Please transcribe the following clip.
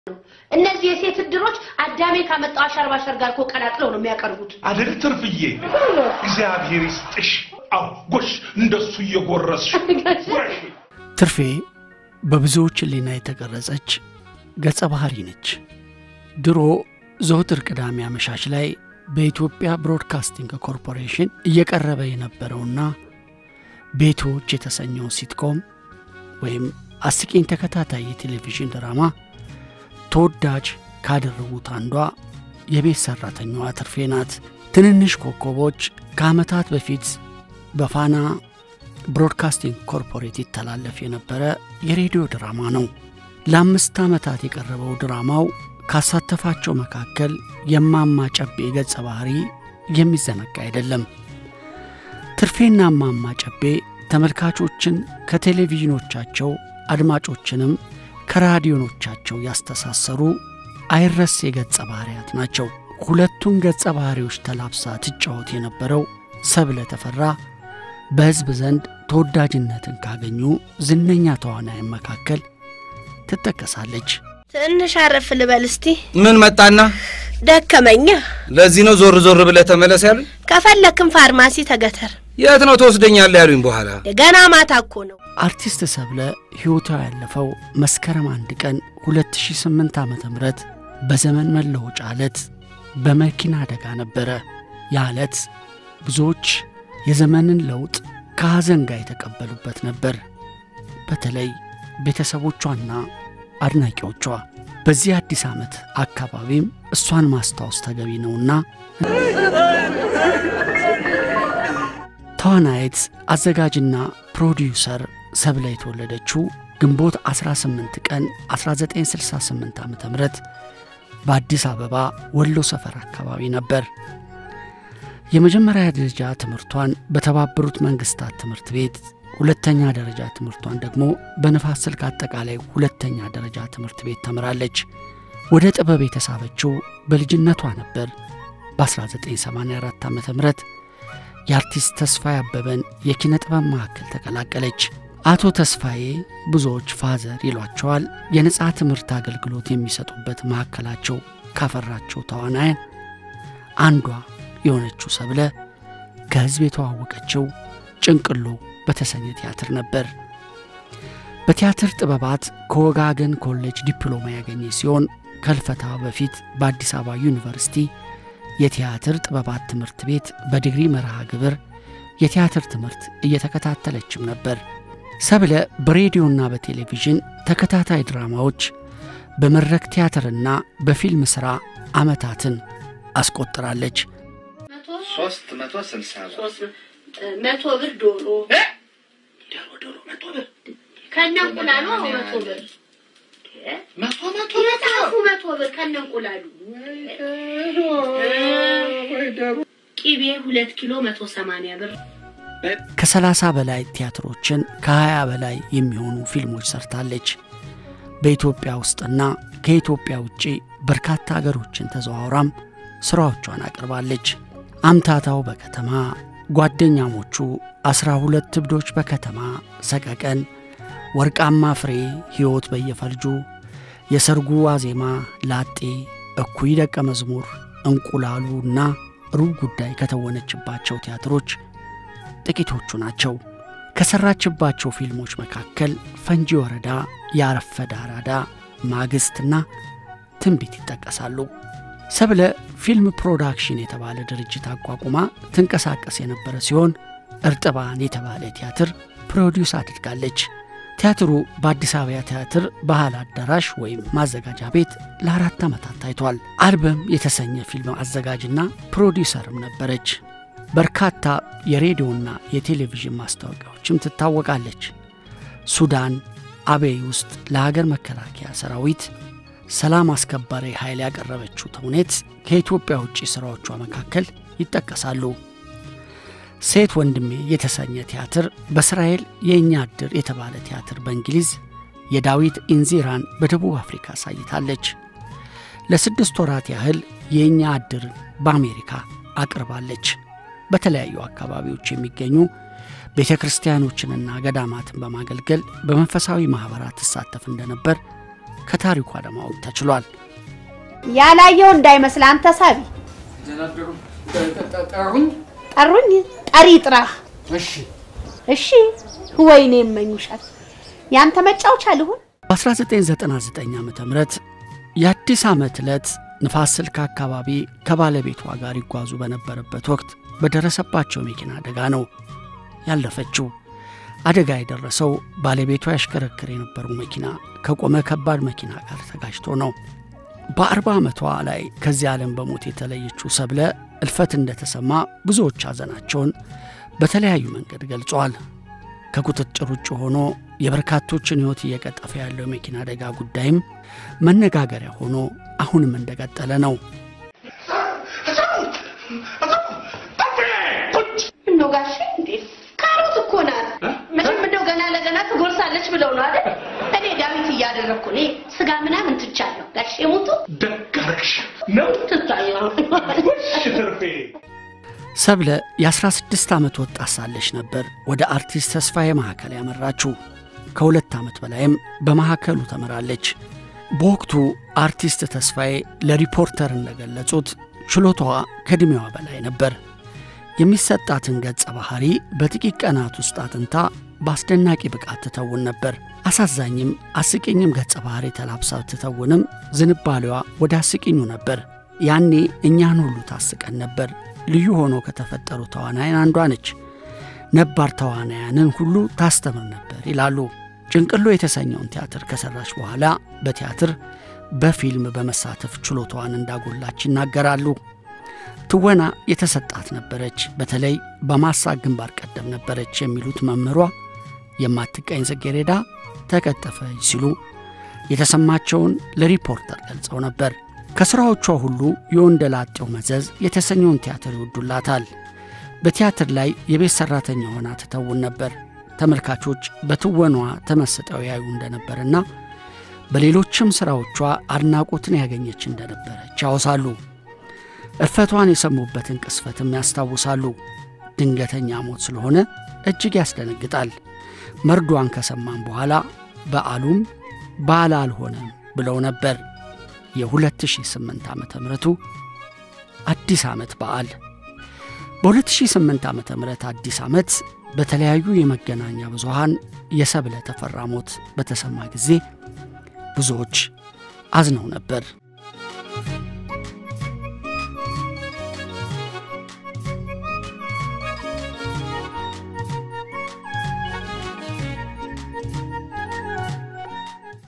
እነዚህ የሴት እድሮች አዳሜ ካመጣው አሸርባሸር ጋር እኮ ቀላቅለው ነው የሚያቀርቡት። አደል ትርፍዬ፣ እግዚአብሔር ይስጥሽ። አዎ ጎሽ፣ እንደሱ እየጎረስሽ ጉረሽ። ትርፌ በብዙዎች ሕሊና የተቀረጸች ገጸ ባህሪ ነች። ድሮ ዘወትር ቅዳሜ አመሻሽ ላይ በኢትዮጵያ ብሮድካስቲንግ ኮርፖሬሽን እየቀረበ የነበረውና ቤቶች የተሰኘው ሲትኮም ወይም አስቂኝ ተከታታይ የቴሌቪዥን ድራማ ተወዳጅ ካደረጉት አንዷ የቤት ሠራተኛዋ ትርፌ ናት። ትንንሽ ኮከቦች ከዓመታት በፊት በፋና ብሮድካስቲንግ ኮርፖሬት ይተላለፍ የነበረ የሬዲዮ ድራማ ነው። ለአምስት ዓመታት የቀረበው ድራማው ካሳተፋቸው መካከል የማማ ጨቤ ገጸ ባህሪ የሚዘነጋ አይደለም። ትርፌና እማማ ጨቤ ተመልካቾችን ከቴሌቪዥኖቻቸው አድማጮችንም ከራዲዮኖቻቸው ያስተሳሰሩ አይረሴ ገጸ ባህሪያት ናቸው። ሁለቱን ገጸ ባህሪዎች ተላብሳ ትጫወት የነበረው ሰብለ ተፈራ በሕዝብ ዘንድ ተወዳጅነትን ካገኙ ዝነኛ ተዋናያን መካከል ትጠቀሳለች። ትንሽ አረፍ ልበል እስቲ። ምን መጣና? ደከመኛ። ለዚህ ነው ዞር ዞር ብለህ ተመለስ ያሉኝ። ከፈለክም ፋርማሲ ተገተር። የት ነው ትወስደኛለህ ያሉኝ? በኋላ ገና ማታ እኮ ነው። አርቲስት ሰብለ ሕይወቷ ያለፈው መስከረም አንድ ቀን 2008 ዓ ም በዘመን መለወጫ ዕለት በመኪና አደጋ ነበረ። ያ ዕለት ብዙዎች የዘመንን ለውጥ ከሐዘን ጋር የተቀበሉበት ነበር። በተለይ ቤተሰቦቿና አድናቂዎቿ። በዚህ አዲስ ዓመት አካባቢም እሷን ማስታወስ ተገቢ ነውና ተዋናይት አዘጋጅና ፕሮዲውሰር ሰብለ የተወለደችው ግንቦት 18 ቀን 1968 ዓ ም በአዲስ አበባ ወሎ ሰፈር አካባቢ ነበር። የመጀመሪያ ደረጃ ትምህርቷን በተባበሩት መንግስታት ትምህርት ቤት፣ ሁለተኛ ደረጃ ትምህርቷን ደግሞ በንፋስ ስልክ አጠቃላይ ሁለተኛ ደረጃ ትምህርት ቤት ተምራለች። ወደ ጥበብ የተሳበችው በልጅነቷ ነበር። በ1984 ዓ ም የአርቲስት ተስፋዬ አበበን የኪነ ጥበብ ማዕከል ተቀላቀለች። አቶ ተስፋዬ ብዙዎች ፋዘር ይሏቸዋል። የነጻ ትምህርት አገልግሎት የሚሰጡበት ማዕከላቸው ካፈራቸው ተዋናያን አንዷ የሆነችው ሰብለ ከሕዝብ የተዋወቀችው ጭንቅሎ በተሰኘ ቲያትር ነበር። በቲያትር ጥበባት ከወጋገን ኮሌጅ ዲፕሎማ ያገኘ ሲሆን ከልፈታ በፊት በአዲስ አበባ ዩኒቨርሲቲ የቲያትር ጥበባት ትምህርት ቤት በዲግሪ መርሃ ግብር የቲያትር ትምህርት እየተከታተለችም ነበር። ሰብለ በሬዲዮና በቴሌቪዥን ተከታታይ ድራማዎች በመድረክ ቲያትርና በፊልም ሥራ ዓመታትን አስቆጥራለች። ሶስት መቶ ስልሳ መቶ ብር ዶሮ ከነ እንቁላሉ መቶ ብር መቶ መቶ የጣፉ መቶ ብር ከነ እንቁላሉ ቂቤ ሁለት ኪሎ መቶ ሰማንያ ብር ከሰላሳ በላይ ቲያትሮችን ከሀያ በላይ የሚሆኑ ፊልሞች ሰርታለች። በኢትዮጵያ ውስጥና ከኢትዮጵያ ውጪ በርካታ አገሮችን ተዘዋውራም ሥራዎቿን አቅርባለች። አምታታው በከተማ ጓደኛሞቹ፣ አስራ ሁለት እብዶች በከተማ ሰቀቀን፣ ወርቃማ ፍሬ፣ ሕይወት በየፈርጁ፣ የሰርጉ ዋዜማ፣ ላጤ፣ እኩይ ደቀ መዝሙር፣ እንቁላሉ እና ሩብ ጉዳይ ከተወነችባቸው ቲያትሮች ጥቂቶቹ ናቸው። ከሠራችባቸው ፊልሞች መካከል ፈንጂ ወረዳ፣ ያረፈደ አራዳ፣ ማግስትና ትንቢት ይጠቀሳሉ። ሰብለ ፊልም ፕሮዳክሽን የተባለ ድርጅት አቋቁማ ትንቀሳቀስ የነበረ ሲሆን እርጥባን የተባለ ቲያትር ፕሮዲውስ አድርጋለች። ቲያትሩ በአዲስ አበባ ቲያትር ባህል አዳራሽ ወይም ማዘጋጃ ቤት ለአራት ዓመታት ታይቷል። አልበም የተሰኘ ፊልም አዘጋጅና ፕሮዲውሰርም ነበረች። በርካታ የሬዲዮና የቴሌቪዥን ማስታወቂያዎችም ትታወቃለች። ሱዳን አቤይ ውስጥ ለሀገር መከላከያ ሰራዊት ሰላም አስከባሪ ኃይል ያቀረበችው ተውኔት ከኢትዮጵያ ውጭ ሥራዎቿ መካከል ይጠቀሳሉ። ሴት ወንድሜ የተሰኘ ቲያትር በእስራኤል የእኛ ዕድር የተባለ ቲያትር በእንግሊዝ የዳዊት ኢንዚራን በደቡብ አፍሪካ አሳይታለች። ለስድስት ወራት ያህል የእኛ ዕድርን በአሜሪካ አቅርባለች። በተለያዩ አካባቢዎች የሚገኙ ቤተ ክርስቲያኖችንና ገዳማትን በማገልገል በመንፈሳዊ ማኅበራት ትሳተፍ እንደነበር ከታሪኳ ለማወቅ ተችሏል። ያላየው እንዳይመስል አንተ ሳቢ ጠሩኝ። ጠሩኝ ጠሪ ጥራ እሺ እሺ ወይኔ የመኙሻል ያንተ መጫወቻ ልሁን በ1999 ዓ ም የአዲስ ዓመት ዕለት ንፋስ ስልክ አካባቢ ከባለቤቷ ጋር ይጓዙ በነበረበት ወቅት በደረሰባቸው መኪና አደጋ ነው ያለፈችው። አደጋ የደረሰው ባለቤቷ ያሽከረክር የነበረው መኪና ከቆመ ከባድ መኪና ጋር ተጋጭቶ ነው። በአርባ ዓመቷ ላይ ከዚህ ዓለም በሞት የተለየችው ሰብለ እልፈት እንደተሰማ ብዙዎች ሐዘናቸውን በተለያዩ መንገድ ገልጸዋል። ከቁጥጥር ውጭ ሆኖ የበርካቶችን ሕይወት እየቀጠፈ ያለው የመኪና አደጋ ጉዳይም መነጋገሪያ ሆኖ አሁንም እንደቀጠለ ነው። እንደው ጋሼ እንዴ ካሮት እኮ ናት። መቼም እንደው ገና ለገና ትጎርሳለች ብለው ነው አይደል? እኔ ዳዊት እያደረግኩ እኔ ስጋ ምናምን ትቻለሁ። ጋሼ ሙቱ ደግ አደረግሽ ነው ትታየው እሺ ትርፌ ሰብለ የ16 ዓመት ወጣት ሳለች ነበር ወደ አርቲስት ተስፋዬ ማዕከል ያመራችው። ከሁለት ዓመት በላይም በማዕከሉ ተምራለች። በወቅቱ አርቲስት ተስፋዬ ለሪፖርተር እንደገለጹት ችሎታዋ ከዕድሜዋ በላይ ነበር። የሚሰጣትን ገጸ ባህሪ በጥቂት ቀናት ውስጥ አጥንታ በአስደናቂ ብቃት ትተውን ነበር። አሳዛኝም አስቂኝም ገጸ ባህሪ ተላብሳ ትተውንም ዝንባሌዋ ወደ አስቂኙ ነበር። ያኔ እኛን ሁሉ ታስቀን ነበር። ልዩ ሆኖ ከተፈጠሩ ተዋናያን አንዷ ነች። ነባር ተዋናያንን ሁሉ ታስተምር ነበር ይላሉ። ጭንቅሎ የተሰኘውን ቲያትር ከሰራች በኋላ በቲያትር በፊልም በመሳተፍ ችሎታዋን እንዳጎላች ይናገራሉ። ትወና የተሰጣት ነበረች። በተለይ በማሳቅ ግንባር ቀደም ነበረች የሚሉት መምህሯ የማትቀኝ ጽጌረዳ ተቀጠፈች ሲሉ የተሰማቸውን ለሪፖርተር ገልጸው ነበር። ከሥራዎቿ ሁሉ የወንደላጤው መዘዝ የተሰኘውን ቲያትር ይወዱላታል። በቲያትር ላይ የቤት ሠራተኛ ሆና ትተውን ነበር። ተመልካቾች በትወኗ ተመስጠው ያዩ እንደነበርና በሌሎችም ሥራዎቿ አድናቆትን ያገኘች እንደነበረች ያወሳሉ። እርፈቷን የሰሙበትን ቅስፈትም ያስታውሳሉ። ድንገተኛ ሞት ስለሆነ እጅግ ያስደነግጣል። መርዷን ከሰማም በኋላ በዓሉም በዓል አልሆነም ብለው ነበር። የ2008 ዓመተ ምሕረቱ አዲስ ዓመት በዓል በ2008 ዓመተ ምሕረት አዲስ ዓመት በተለያዩ የመገናኛ ብዙሃን የሰብለ ተፈራ ሞት በተሰማ ጊዜ ብዙዎች አዝነው ነበር።